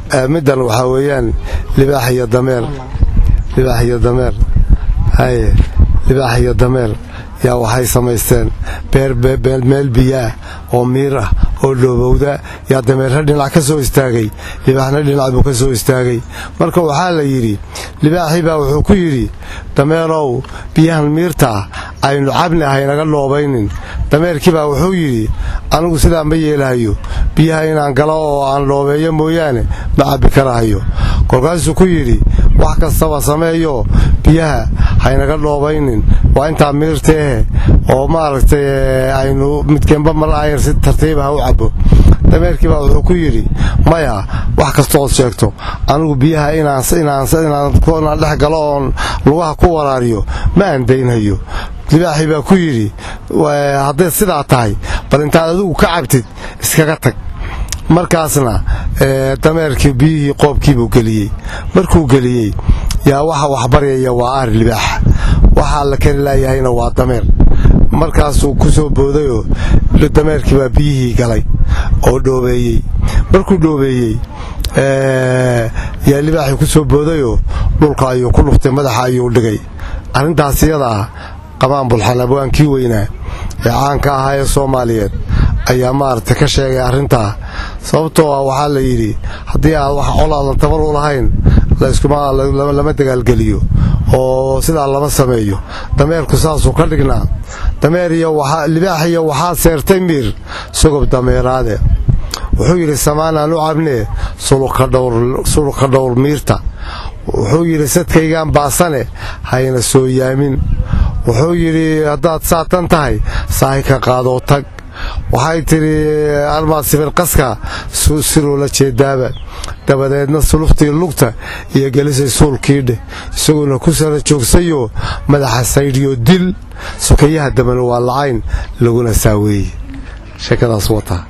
middan waxaa weeyaan libaax iyo dameer libaax iyo dameer haye libaax iyo dameer yaa waxay samaysteen beer meel biyaah oo miir ah oo dhoobowda yaa dameerha dhinac ka soo istaagay libaaxna dhinac buu ka soo istaagay marka waxaa la yidhi libaaxii baa wuxuu ku yidhi dameerow biyahan miirtaa aynu cabni ahaynaga dhoobaynin dameerkii baa wuxuu yidhi anigu sidaa ma yeelahayo biyaha inaan galo oo aan dhoobeeyo mooyaane ma cabbi karahayo kolkaasuu ku yidhi wax kastaba sameeyo biyaha haynaga dhoobaynin waa intaa miirteehe oo maaragtay aynu midkeenba mar ayar si tartiiba ha u cabbo dameerkii baa wuxuu ku yidhi maya wax kastood sheegto anigu biyaha inaan dhex galo oon lugaha ku waraariyo ma aan daynhayo libaaxii baa ku yidhi hadday sidaa tahay bal intaad adigu ka cabtid iskaga tag markaasna dameerkii biyihii qoobkiibuu geliyey markuu geliyey yaa waxa waxbaryaya waa ari libaaxa waxaa la kari laayahayna waa dameer markaasuu ku soo boodayoo dameerkii baa biyihii galay oo dhoobeeyey markuu dhoobeeyey yaa libaaxii ku soo boodayoo dhulka ayuu ku dhuftay madaxa ayuu dhigay arrintaas iyada ah qamaan bulxan abwaankii weynaa ee caanka ahaa ee soomaaliyeed ayaa maaragtay ka sheegay arrintaa sababtoo ah waxaa la yidhi haddii aad wax col aadan tabar u lahayn lama dagaalgeliyo oo sidaa lama sameeyo dameerku saasuu ka dhignaa dameer libaax iyo waxaa seertay miir sogob dameeraade wuxuu yidhi samaanaan u cabnee sulka dhowr miirta wuxuu yidhi sadkaygaan baasane hayna soo yaamin wuxuu yidhi haddaad saatan tahay saahi ka qaadoo tag waxay tidhi armaad sibirqaska siruu la jeedaaba dabadeedna suluftii lugta iyo gelisay suulkiidheh isaguona ku sara joogsayoo madaxa saydhiyo dil sokayaha dambena waa lacayn laguna saaweeye sheekadaas wataa